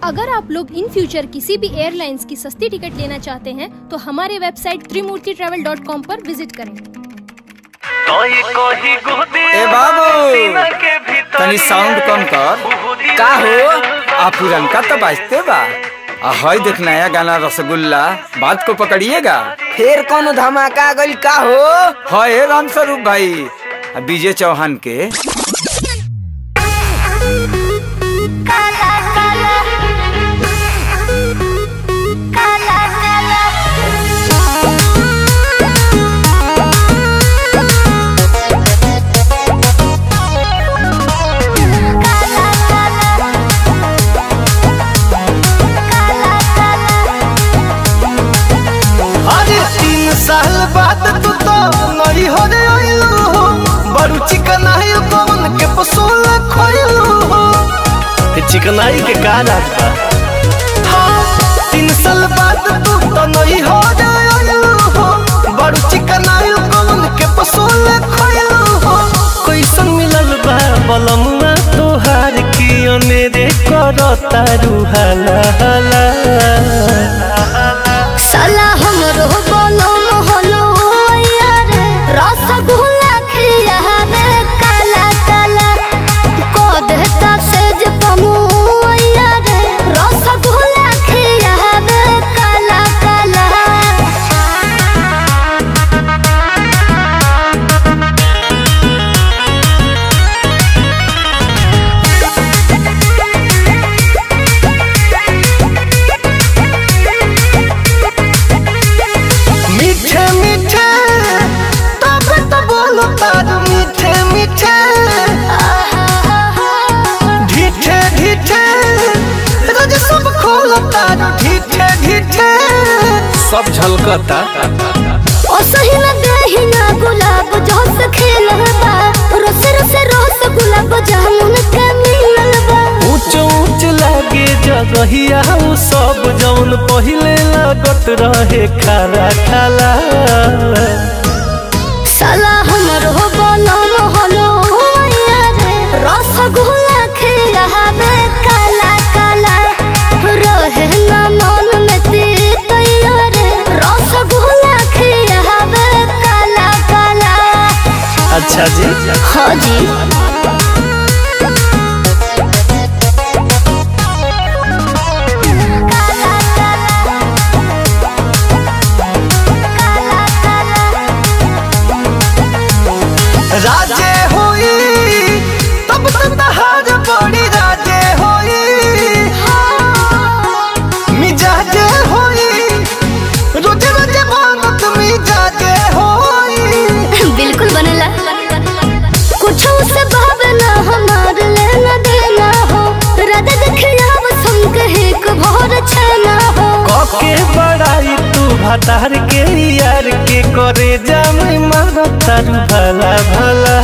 अगर आप लोग इन फ्यूचर किसी भी एयरलाइंस की सस्ती टिकट लेना चाहते हैं तो हमारे website Trimurti travel dot com पर विजिट करें कोई कोई गोदी ए बाबू सीना के भीतर तनी साउंड कम कर का हो आ पुरनका तो बाजते बा आ हई देख नया गाना रसगुल्ला बात को पकड़िएगा फिर कौन धमाका गइल का हो है राम स्वरूप भाई आ विजय चौहान के अरे तीन साल बाद तू तो नई हो रे आइलू हो बड़ू चिकनाई कौन के पसोल खोइलू हो चिकनाई के का राज बा हाँ, तीन साल बाद तू तो नई हो रे आइलू हो बड़ू चिकनाई कौन के पसोल खोइलू हो कैसन मिलल बा बलमुआ तोहार की अनेरे करता रुहाला हाला साला हमरो बोलो मोहलो यार रसगुल्ला खिया रे काला काला को देता सेज पमु यार रसगुल्ला खिया रे काला काला मीठे मीठे तब तो बोलो तार मीठे मीठे ढीठे ढीठे रोज सब खोलो तार ढीठे ढीठे सब झलकता ओ सही न देही ना गुलाब जोस खेलबा रोस रोस रोस गुलाब जामुन के मिलबा ऊंच ऊंच लागे जगहिया उ सब जौन पहिले लागत रहे खारा खाला साला हमरो बोलो मोहलो यारे रसगुल्ला खिलावे काला काला रहे ना मन में तीत यारे रसगुल्ला खिलावे काला काला अच्छा जी हाँ जी राजे होई तब तो तहार बड़ी राजे होई मिजाजे होई रोजे रोजे मांगत मिजाजे होई बिल्कुल बनला कुछ से भावना हमार लेना देना हो राधा देखिया बस हम कहे को भोर छना हो कके बड़ाई तू भतार के यार के करे जाम मारो तारू भला भला